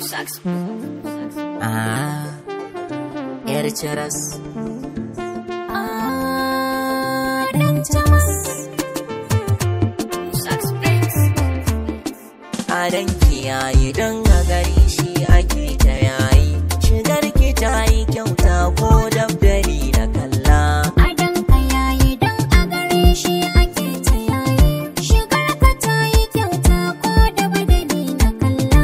Sax. Ah, yar ciras. Dan Thomas. Sax Prince. Adan kiyaye don a gari shi ake ta yayi. Shigar ki ta yi kyauta ko dabdari na kalla. Adon ka yayi don a gare shi ake ta yayi. Shigar ka ta yi kyauta ko da badali na kalla.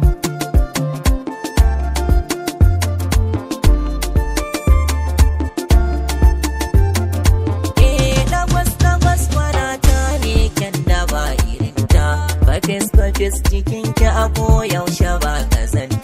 Eh, dagwas dagwas mana ta ne kyan da ba irinta. Bakis bakis cikin ki a koyaushe ba kazanta.